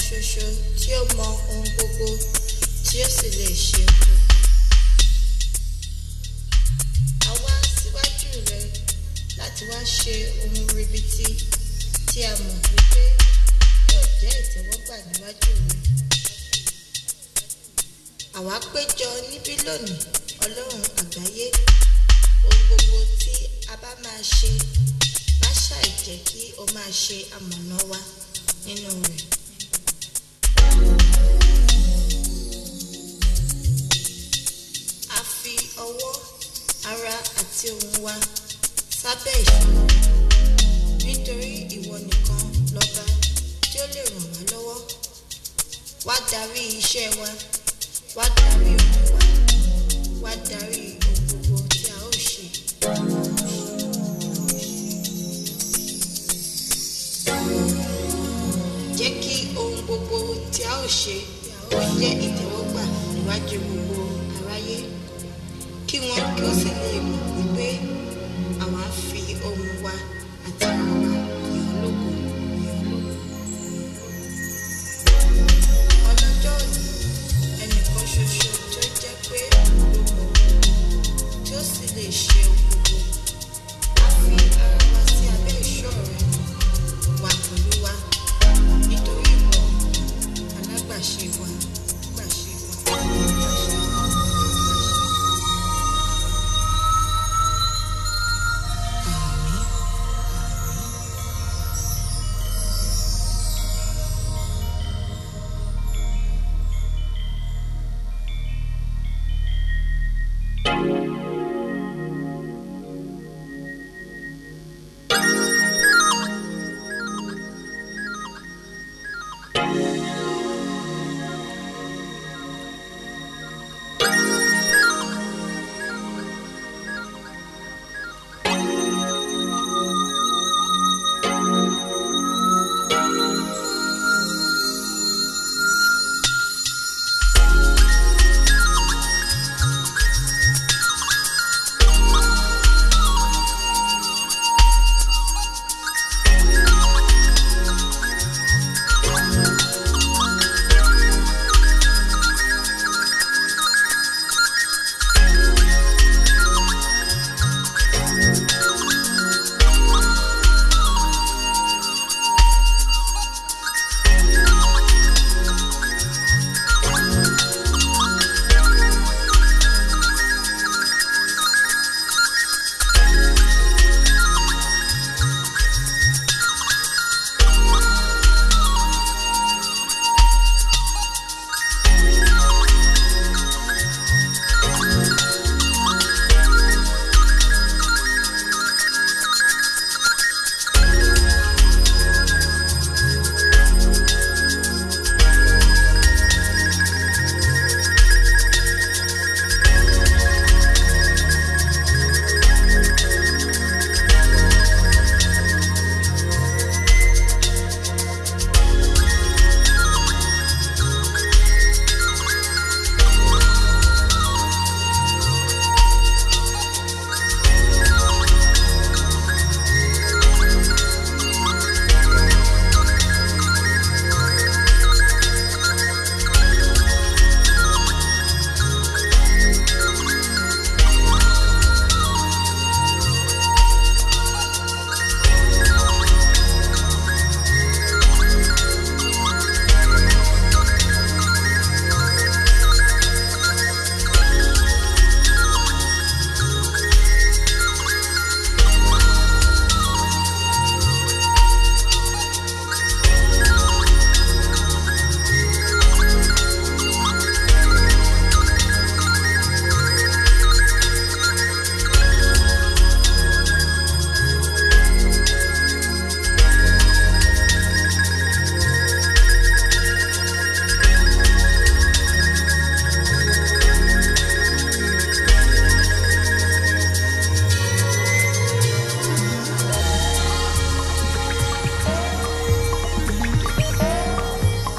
ṣoṣo tí ó mọ ohun gbogbo tí ó sì lè ṣe ohun gbogbo. a wá síwájú rẹ láti wá ṣe ohun ribiti tí a mọ̀ wípé yóò jẹ́ ìtẹ́wọ́gbà níwájú rẹ. àwa péjọ níbí lónìí ọlọ́run àgbáyé ohun gbogbo tí a bá máa ṣe má ṣàì jẹ́ kí o máa ṣe amọ̀nà wa nínú rẹ̀. a fi ọwọ́ ara àti ohun wa sábẹ́ ìṣòro nítorí ìwọ nìkan lọ́ba tí ó lè ràn wá lọ́wọ́ wá darí iṣẹ́ wa wá darí ohun wa wá darí ohun gbogbo tí a ó ṣe. jẹ́ kí ohun gbogbo tí a ó ṣe ó jẹ́ ìtẹ́wọ́gbà níwájú gbogbo aráyé kí wọ́n kí ó sì lè mọ̀ wípé àwa fi ohun wa àti ọ̀rọ̀ wa